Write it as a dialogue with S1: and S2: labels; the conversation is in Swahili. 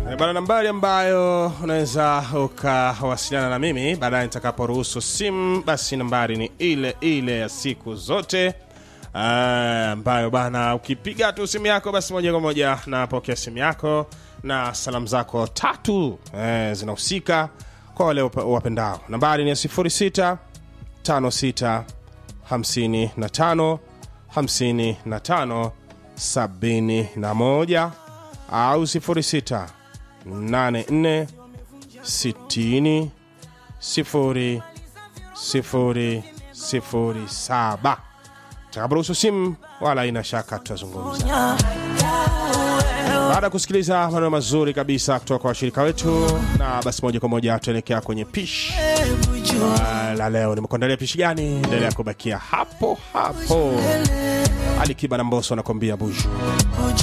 S1: Eh, Bana, nambari ambayo unaweza ukawasiliana na mimi baadaye nitakaporuhusu simu, basi nambari ni ile ile ya siku zote Ah, ambayo bana, ukipiga tu simu yako basi moja kwa moja napokea simu yako na salamu zako tatu eh, zinahusika kwa wale wapa- wapendao. Nambari ni ya 06 56 55 55 71 au 06 84 60 0 0 0 7 takaporuhusu simu wala ina shaka tutazungumza baada ya kusikiliza maneno mazuri kabisa kutoka kwa washirika wetu na basi moja kwa moja tuelekea kwenye pishi Ah, la leo nimekuandalia pishi gani endelea kubakia hapo hapo alikiba na mboso anakwambia buju